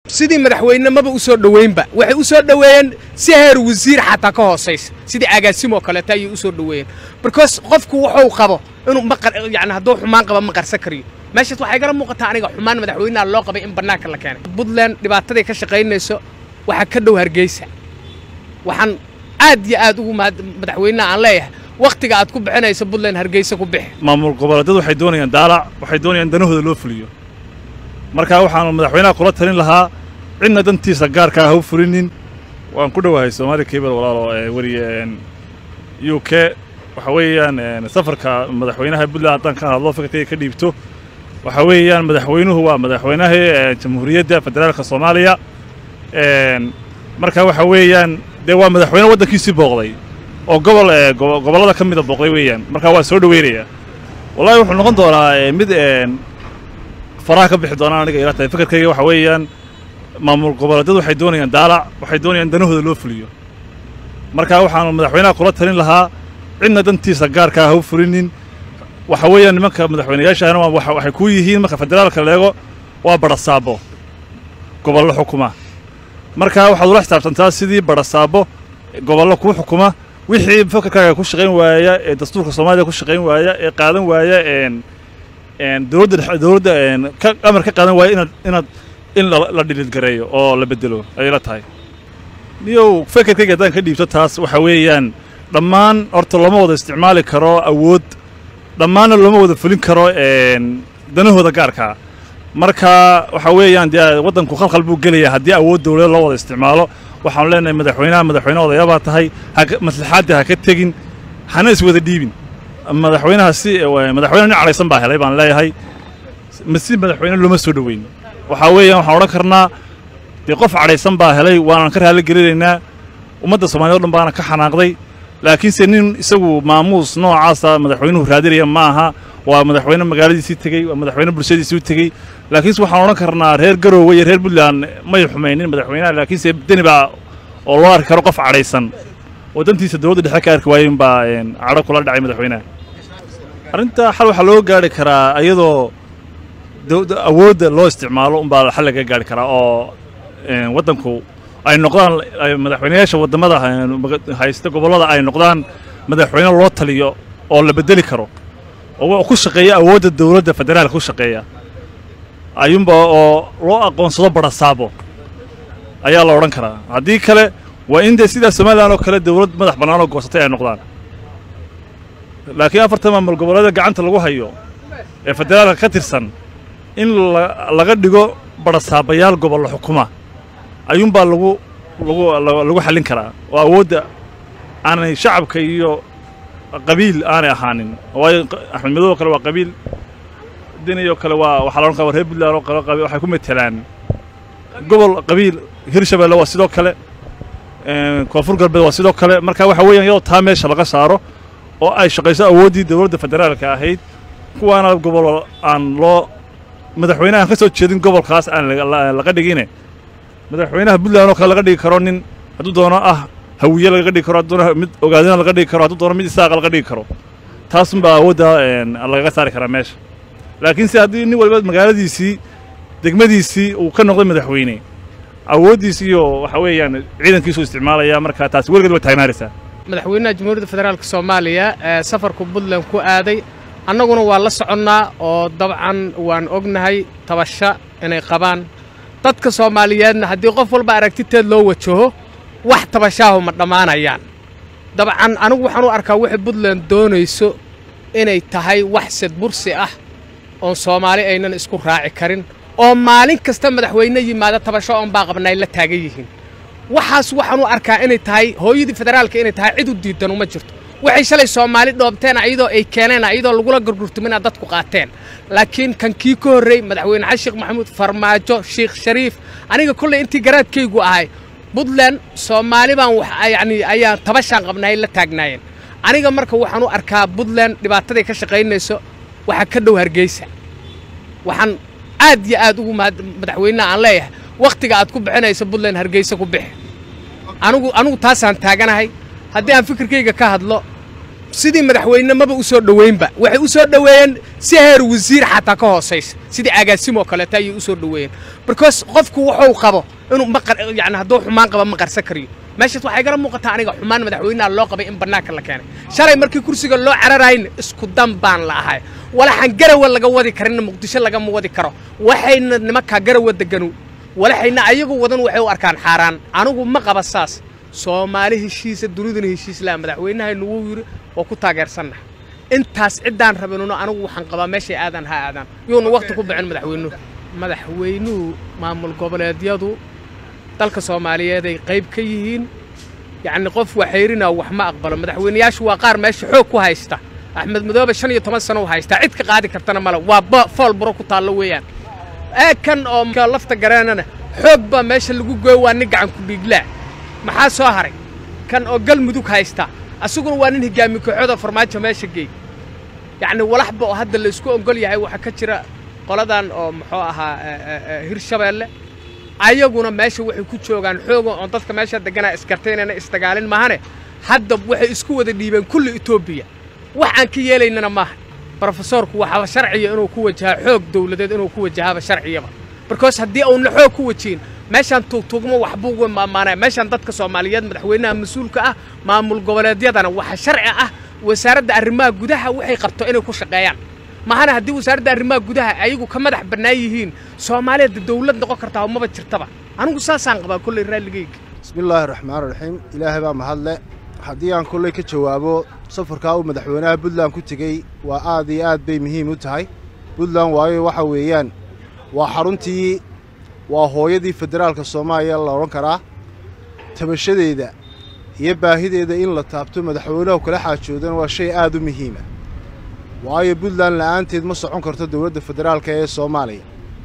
sidii madaxweyne maba u soo dhoweynba waxay u soo dhoweeyeen si heer wasiir xataa ka hoosaysa sidii agaasimoo kaleeta ayay u soo dhoweeyeen because qofku wuxuu qabo inuu maqar yani hadduu xumaan qaba ma qarsan kariyo meeshaas waxay gala muuqataa aniga xumaan madaxweynaha loo qabay in bannaanka la keenay puntland dhibaataday ka shaqaynayso waxaa ka dhow hargeysa waxaan aad iyo aad ugu mahad madaxweynaha aan leeyahay wakhtiga aad ku bixinayso puntland hargeysa ku bixi maamul goboleedyadu waxay doonayaan daalac waxay doonayaan danahooda loo fuliyo marka waxaanu madaxweynaha kula talin lahaa cidna dantiisa gaarkaa ha u fulinin waan ku dhowahay soomaali kebel walaalo weriye u k waxa weeyaan safarka madaxweynaha puntland haddaan ka hadlo fikirkayga ka dhiibto waxa weeyaan madaxweynuhu waa madaxweynaha jamhuuriyadda federaalka soomaaliya marka waxa weeyaan dee waa madaxweyne waddankiisii booqday oo gobol gobollada ka mida booqday weeyaan marka waa soo dhoweynayaa wallahi wuxuu noqon doonaa mid faraha ka bixi doonaan aniga ila tahay fikirkayga waxa weeyaan maamul goboleedyadu waxay doonayaan daalac waxay doonayaan danahooda loo fuliyo marka waxaanu madaxweynaha kula talin lahaa cidna dantiisa gaarkaa ha u fulinin waxa weeyaan nimanka madaxweynayaashahana waxay ku yihiin marka federaalka leego waa barasaabo gobollo xukuma marka waxaad ula xisaabtantaa sidii barasaabo gobollo kuu xukuma wixii fikirkaaga ku shaqayn waaya ee dastuurka soomaaliya ku shaqayn waaya ee qaadan waaya dowladda dowladda ka amar ka qaadan waaya inaad inaad in la dhilidgareeyo oo la bedelo ayay la tahay niyow fikirkayga haddaan ka dhiibto taas waxa weeyaan dhammaan horta looma wada isticmaali karo awood dhammaanna looma wada fulin karo danahooda gaarkaa marka waxa weeyaan dee waddanku khalkhal buu gelayaa haddii awood dowlada loo wada isticmaalo waxaanu leenahay madaxweynaha madaxweyne odayaabaa tahay maslaxaadda ha ka tegin hana is wada dhiibin madaxweynaha si madaxweyne nin cadhaysan baa helay baan leeyahay si madaxweyne looma soo dhoweyn waxaa weeyaan waxaan odhan karnaa dee qof cadhaysan baa helay waanaan ka raali gelinaynaa ummadda soomaaliyed o dhan baana ka xanaaqday laakiinse nin isagu maamuus noocaasa madaxweynuhu raadinaya ma aha waa madaxweyne magaaladiisii tegey waa madaxweyne bulshadiisii u tegey laakiinse waxaan odhan karnaa reer garoowe iyo reer puntland may xumaynin madaxweynaha laakiinse deni baa oo loo arki karo qof cadhaysan oo dantiisa dowladda dhexe ka arki waayey baa cadho kula dhacay madaxweynaha arrinta xal waxaa loo gaari karaa iyadoo awoodda loo isticmaalo unbaa xal laga gaari karaa oo waddanku ay noqdaan madaxweynayaasha waddamada haysta gobollada ay noqdaan madaxweyne loo taliyo oo la bedeli karo oo ku shaqeeya awoodda dowladda federaalka ku shaqeeya ayuunba oo loo aqoonsado barasaabo ayaa la odhan karaa haddii kale waa in dee sidaa somalilan oo kale dowlad madax bannaan oo goosatay ay noqdaan laakiin afartan maamul goboleeda gacanta lagu hayo ee federaalka ka tirsan in laga dhigo barasaabayaal gobollo xukuma ayuunbaa lagu lagu lagu xallin karaa oo awoodda aanay shacabka iyo qabiil aanay ahaanin waayo axmed madow oo kale waa qabiil deni oo kale waa waxaa la odhan kara reer puntland oo kale qabiil waxay ku metelaan gobol qabiil hirshabelle waa sidoo kale koonfur galbeed waa sidoo kale marka waxa weeyaan iyadoo taa meesha laga saaro oo ay shaqayso awooddii dowladda federaalka ahayd kuwaana gobol aan loo madaxweyne aan ka soo jeedin gobolkaas aan laga dhigine madaxweynaha puntland oo kale laga dhigi karo nin hadduu doono ah hawiye laga dhigi karo hadduu doono mid ogaadina laga dhigi karo hadduu doono mid isaaqa laga dhigi karo taasunbaa awoodda lagaga saari karaa meesha laakiinse haddii nin waliba magaaladiisii degmadiisii uu ka noqday madaxweyne awooddiis iyo waxa weeyaan ciidankiisu isticmaalaya marka taasi weligeed way taagnaanaysaa madaxweynaha jamhuuriyadda federaalka soomaaliya ee safarku puntland ku aaday annaguna waa la soconnaa oo dabcan waan ognahay tabasho inay qabaan dadka soomaaliyeedna haddii qof walba aragtiteed loo wajaho wax tabashaahu ma dhammaanayaan dabcan anigu waxaan u arkaa waxay puntland doonayso inay tahay wax sedbursi ah oon soomaali aynan isku raaci karin oo maalin kasta madaxweyne yimaada tabasho oon baa qabna ay la taagan yihiin waxaas waxaan u arkaa inay tahay hooyadii federaalka inay tahay cid u diidan uma jirto waxay shalay soomaali dhoobteen ayadoo ay keeneen ayadoo lagula gurgurtuminaa dadku qaateen laakiin kan kii ka horrey madaxweyne xasan sheekh maxamuud farmaajo sheekh shariif aniga kolley intii garaadkaygu ahay puntland soomaali baan yacni ayaan tabashaan qabnay la taagnaayeen aniga marka waxaan u arkaa puntland dhibaataday ka shaqaynayso waxaa ka dhow hargeysa waxaan aad iyo aad ugu mahad madaxweynaha aan leeyahay wakhtiga aad ku bixinayso puntland hargeysa ku bixi anigu anigu taasaan taaganahay haddii aan fikirkayga ka hadlo sidii madaxweyne maba u soo dhoweynba waxay u soo dhoweeyeen si heer wasiir xataa ka hoosaysa sidii agaasimo kaleeto ayay u soo dhoweeyeen because qofku wuxuu qabo inuu ma qar yani hadduu xumaan qaba ma qarsan kariyo meeshaas waxay gara muuqataa aniga xumaan madaxweynaha loo qabay in bannaanka la keenay shalay markii kursiga loo cararayna isku dan baan la ahay walaxaan garawa laga wadi karinna muqdisho lagama wadi karo waxayna nimankaa garawa deganu walaxayna ayagu wadan waxay u arkaan xaaraan anigu ma qaba saas soomaali heshiisa duniduna heshiis laha madaxweynahaynu wuu yidhi waa ku taageersannaha intaas ciddaan rabinuna anigu waxaan qabaa meeshay aadaan ha aadaan yuuna wakhti ku bixin madaxweynuhu madaxweynuhu maamul goboleedyadu dalka soomaaliyeed ay qayb ka yihiin yacni qof waxayrina wax ma aqbalo madaxweynayaashu waa qaar meesha xoog ku haysta axmed madoobe shan iyo toban sano u haystaa cid ka qaadi kartana male waa fool buro ku taallo weeyaan ee kan oo lafta gareenana xoog baa meesha lagu gooyo waa nin gacan ku dhiiglaa maxaa soo haray kan oo galmudug haysta asaguna waa nin higaami kooxooda farmaajo meesha geey yacni walaxba oo hadda laysku ogol yahay waxaa ka jira qoladan oo muxuu ahaa hirshabeelle ayaguna meesha waxay ku joogaan xooga oon dadka meesha deganaa isgartay inayna isdagaalin maahane hadda waxay isku wada dhiibeen kulli etoobiya wax aan ka yeelaynana maaha brofesoorku waxaaba sharciya inuu ku wajahaa xoog dawladeed inuu ku wajahaaba sharciyaba barkoos haddii uuna xoog ku wajihin meeshaan tuugtuugmo waxbuu uga maamaanaya meeshaan dadka soomaaliyeed madaxweynaha mas-uulka ah maamul goboleedyadana waxa sharci ah wasaaradda arrimaha gudaha waxay qabto inay ku shaqeeyaan mahana haddii wasaaradda arrimaha gudaha ayagu ka madax bannaan yihiin soomaaliya dawlad noqon kartaa maba jirtaba anigu saasaan qabaa kolley raalligeyga bismillaahi raxmaan raxiim ilaahay baa mahadle haddii aan kolley ka jawaabo safarkaa uu madaxweynaha puntland ku tegey waa aad iyo aad bay muhiim u tahay puntland waayo waxa weeyaan waa xaruntii waa hooyadii federaalka soomaaliya la odhan karaa tabashadeeda iyo baahideeda in la taabto madaxweynuhu kala xaajoodana waa shay aad u muhiima waayo puntland la'aanteed ma socon karto dowladda federaalka ee soomaaliya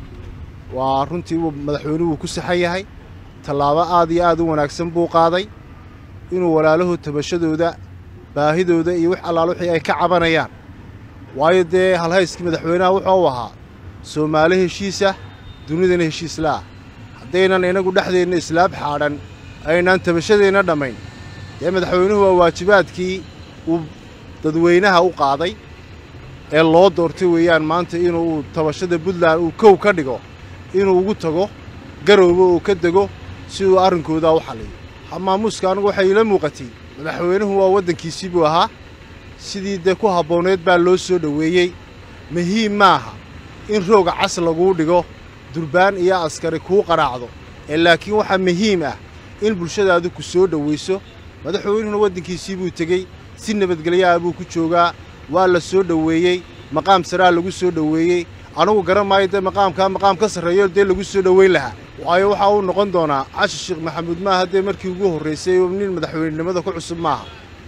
waa runtii uu madaxweynuhu ku saxan yahay tallaabo aad iyo aad u wanaagsan buu qaaday inuu walaalahood tabashadooda baahidooda iyo wix allaal wixii ay ka cabanayaan waayo dee halhayskii madaxweynaha wuxuu ahaa soomaali heshiisa dunidana heshiislaah haddaynan inagu dhexdeenna islaab xaadhan aynaan tabashadeenna dhammayn dee madaxweynuhu waa waajibaadkii uu dadweynaha u qaaday ee loo doortay weeyaan maanta inuu tabashada puntland uu kow ka dhigo inuu ugu tago garowba uu ka dego si uu arrinkoodaa u xalliyo hamaamuuska anigu waxay ila muuqatay madaxweynuhu waa waddankiisii buu ahaa sidii dee ku habbooneed baa loo soo dhoweeyey muhiim maaha in rooga cas laguu dhigo durbaan iyo askari kuu qaraacdo ee laakiin waxaa muhiim ah in bulshadaadu ku soo dhowayso madaxweynuhuna waddankiisii buu tegey si nabadgelyaha buu ku joogaa waa la soo dhoweeyey maqaam saraa lagu soo dhoweeyey anugu garan maayo dee maqaamkaa maqaam ka sarreeyo dee lagu soo dhoweyn lahaa waayo waxaa uu noqon doonaa cashi sheekh maxamuud maaha dee markii ugu horraysay oo nin madaxweynenimada ku cusub maaha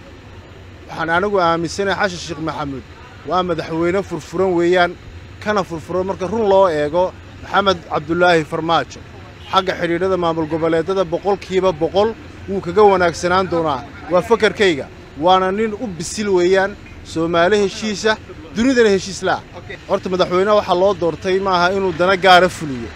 waxaan anigu aaminsanahay xashi sheekh maxamuud waa madaxweyne furfuran weeyaan kana furfuran marka run loo eego maxamed cabdulaahi farmaajo xagga xidhiidhada maamul goboleedada boqolkiiba boqol wuu kaga wanaagsanaan doonaa waa fakarkayga waana nin u bisil weeyaan soomaali heshiisa dunidana heshiislaah horta madaxweyneha waxaa loo doortay maaha inuu dana gaara fuliyo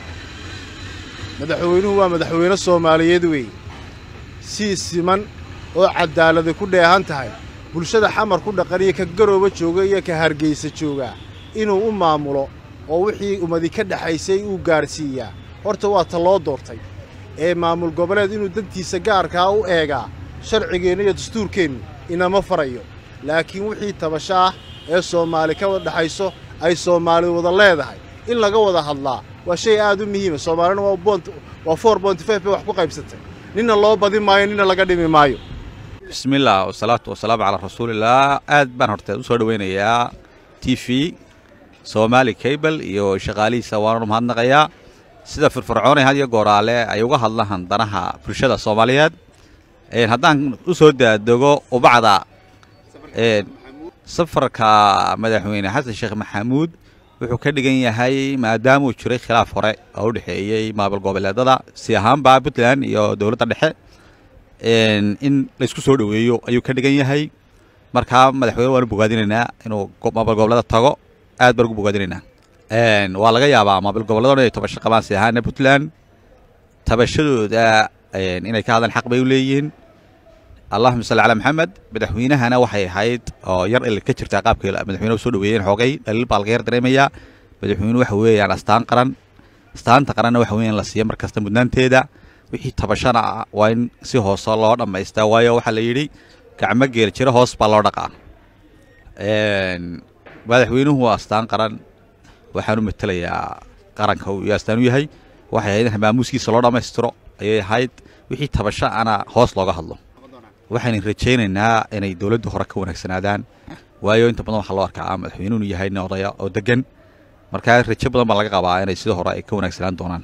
madaxweynuhu waa madaxweyne soomaaliyeed weeye sii siman oo caddaalada ku dheehan tahay bulshada xamar ku dhaqan iyo ka garooba jooga iyo ka hargaysa joogaa inuu u maamulo oo wixii ummadi ka dhexaysay uu gaadhsiiyaa horta waa ta loo doortay ee maamul goboleed inuu dantiisa gaarkaa u eegaa sharcigeenna iyo dastuurkeennu inama farayo laakiin wixii tabasho ah ee soomaali ka wada dhexayso ay soomaali wada leedahay in laga wada hadlaa waa shay aad u muhiima soomaalina waa four bonty five bay wax ku qaybsatay ninna loo badin maayo ninna laga dhimi maayo bismillaah wasalaatu wasalaamu calaa rasuulillaah aad baan horteed u soo dhowaynayaa t v soomaali cable iyo shaqaalihiisa waananu mahadnaqayaa sida firfircoonay had iyo gooraale ay uga hadlaan danaha bulshada soomaaliyeed haddaan u soo daadego ubacda safarka madaxweyne xasan sheekh maxamuud wuxuu ka dhigan yahay maadaamuu jiray khilaaf hore oo u dhexeeyey maamul goboleedada si ahaanba puntland iyo dowladda dhexe in laysku soo dhoweeyo ayuu ka dhigan yahay markaa madaxweyne waanu bogaadinaynaa inuu maamul goboleeda tago aad baan ugu bogaadinaynaa waa laga yaabaa maamul goboleedoo inay tabasho qabaan si ahaana puntland tabashadooda inay ka hadlaan xaq bay u leeyihiin allahuma salli calaa maxamed madaxweynahana waxay ahayd oo yar il ka jirtaa qaabkii madaxweynuhu soo dhaweeyeen xoogay dhaliil baa laga yar dareemayaa madaxweynuhu waxa weeyaan astaan qaran astaanta qaranna waxa weeyaan la siiya mar kasta mudnaanteeda wixii tabashana ah waa in si hoose loo dhammaystaa waayo waxaa la yidhi gacmo geel jiro hoos baa loo dhaqaa madaxweynuhu waa astaan qaran waxaanu matelayaa qaranka uu astaan u yahay waxay ahayd in maamuuskiisa loo dhammaystiro ayay ahayd wixii tabasho ana hoos looga hadlo waxaynu rajaynaynaa inay dowladda hore ka wanaagsanaadaan waayo inta badan waxaa loo arkaa madaxweynuhu yahay nin odaya oo degan markaa rajo badan baa laga qabaa inay sida hore ay ka wanaagsanaan doonaan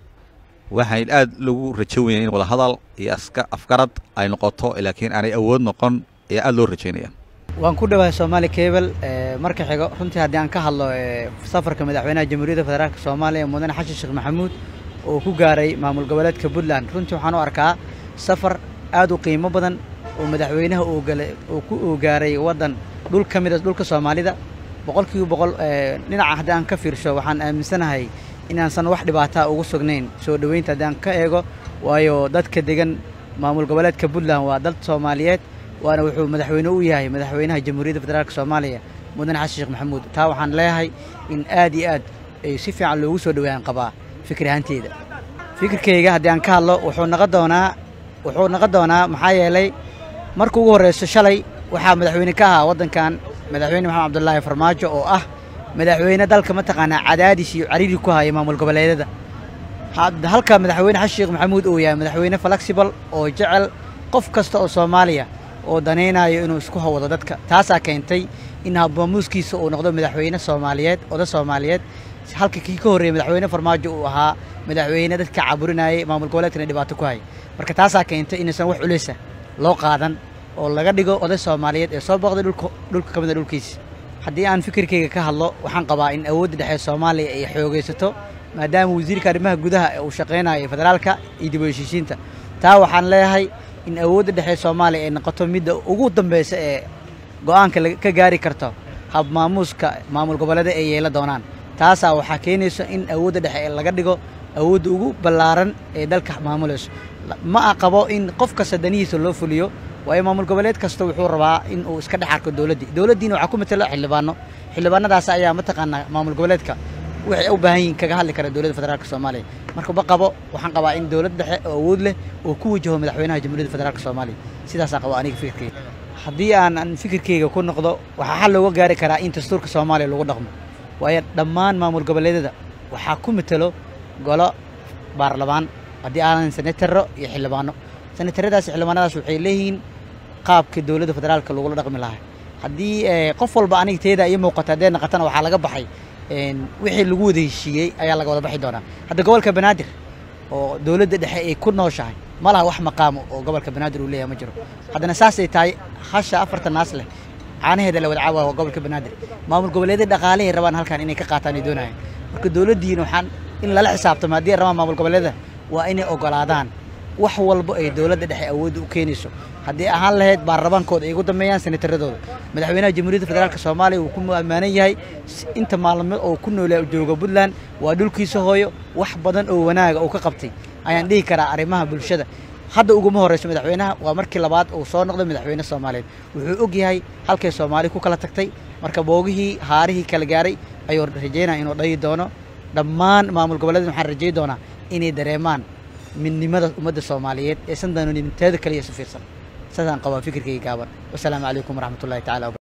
waxayn aad lagu rajo weynaya in wadahadal iyo afgarad ay noqoto laakiin aanay awood noqon ayaa aad loo rajaynaya waan ku dhowahay soomaali cable marka xigo runtii haddii aan ka hadlo safarka madaxweynaha jamhuuriyadda federaalk soomaaliya mudane xasan sheekh maxamuud oo ku gaaray maamul goboleedka puntland runtii waxaan u arkaa safar aad u qiimo badan oo madaxweynaha uu ku gaaray waddan dhul ka mid a dhulka soomaalida boqolkiiba boqol dhinaca haddii aan ka fiirsho waxaan aaminsanahay inaansan wax dhibaataa ugu sugnayn soo dhoweynta haddii aan ka eego waayo dadka degan maamul goboleedka puntland waa dad soomaaliyeed waana wuxuu madaxweyne u yahay madaxweynaha jamhuuriyadda federaalk soomaaliya mudane xasan sheekh maxamuud taa waxaan leeyahay in aad iyo aad ay si fiican loogu soo dhowaan qabaa fikir ahaanteeda fikirkayga haddii aan ka hadlo wuxuu noqon doonaa wuxuu noqon doonaa maxaa yeelay marka ugu horreyso shalay waxaa madaxweyne ka ahaa waddankan madaxweyne maxamed cabdullaahi farmaajo oo ah madaxweyne dalka mataqaanaa cadaadis iyo cariiri ku haya maamul goboleedyada halka madaxweyne xasan sheekh maxamuud uu yahay madaxweyne flexible oo jecel qof kasta oo soomaaliya oo danaynayo inuu isku hawado dadka taasaa keentay in habmaamuuskiisa uu noqdo madaxweyne soomaaliyeed oda soomaaliyeed halka kii ka horreeyey madaxweyne farmaajo uu ahaa madaxweyne dadka caburinayay maamul goboleedkana dhibaato ku hayay marka taasaa keentay inaysan wax culeysa loo qaadan oo laga dhigo oday soomaaliyeed ee soo booqday dhulka ka mid a dhulkiisa haddii aan fikirkayga ka hadlo waxaan qabaa in awoodda dhexe soomaaliya ay xoogaysato maadaama wasiirka arrimaha gudaha uu shaqaynayo federaalka iyo dib u heshiisiinta taa waxaan leeyahay in awoodda dhexe soomaaliya ay noqoto midda ugu dambeysa ee go-aanka ka gaari karto hab maamuuska maamul goboleeda ay yeela doonaan taasaa waxaa keenayso in awoodda dhexe laga dhigo awoodda ugu ballaaran ee dalka maamulayso ma a qabo in qof kasta danihiisa loo fuliyo waayo maamul goboleed kasta wuxuu rabaa in uu iska dhex arko dowladdii dowladdiina waxaa ku matelo xildhibaano xildhibaanadaas ayaa mataqaanaa maamul goboleedka waxay u baahan yihin kaga hadli kara dowladda federaalk soomaaliya marka ma qabo waxaan qabaa in dowlad dhexe oo awood leh oo ku wajaho madaxweynaha jamhuuriyadda federaalk soomaaliya sidaasaan qaba aniga fikirkeyga haddii aan fikirkeyga ku noqdo waxaa xal looga gaari karaa in dastuurka soomaaliya lagu dhaqmo waayo dhammaan maamul goboleedyada waxaa ku matelo golo baarlamaan haddii aanan senataro iyo xildhibaano senataradaas xildhibaanadaas waxay leeyihiin qaabka dowladda federaalka lagula dhaqmi lahaa haddii qof walba aniga teeda iyo muuqata haddee naqatana waxaa laga baxay wixii lagu wada heshiiyey ayaa laga wada baxi doonaa hadda gobolka banaadir oo dowladda dhexe ay ku nooshahay ma laha wax maqaamo oo gobolka banaadir uu leeyahay ma jiro haddana saasay tahay hasha afartan naas leh caanaheeda la wada caawa waa gobolka banaadir maamul goboleedyada dhaqaalahay rabaan halkan inay ka qaataan ay doonayaan marka dowladdiina waxaan in lala xisaabtamo haddii ay rabaan maamul goboleedyada waa inay ogolaadaan wax walba ay dowladda dhexe awoodda u keenayso haddii ahaan lahayd baarlamaankooda ay ugu dambeeyaan senataradooda madaxweynaha jamhuuriyadda federaalk soomaaliya uu ku ammaanan yahay inta maalmood oo ku noolaa jooga puntland waa dhulkiisa hooyo wax badan oo wanaaga uu ka qabtay ayaan dhihi karaa arrimaha bulshada hadda uguma horreyso madaxweynaha waa markii labaad uu soo noqday madaxweyne soomaaliyeed wuxuu og yahay halkay soomaali ku kala tagtay marka boogihii haarihii kala gaaray ayuu rajaynaya inuu dhayi doono dhammaan maamul goboleed waxaan rajay doonaa inay dareemaan midnimada ummadda soomaaliyeed ee san danonimteeda kaliya su fiirsan saasaan qabaa fikirkayga gaaban wasalaamu calaykum waraxmatullahi tacala wabarakatu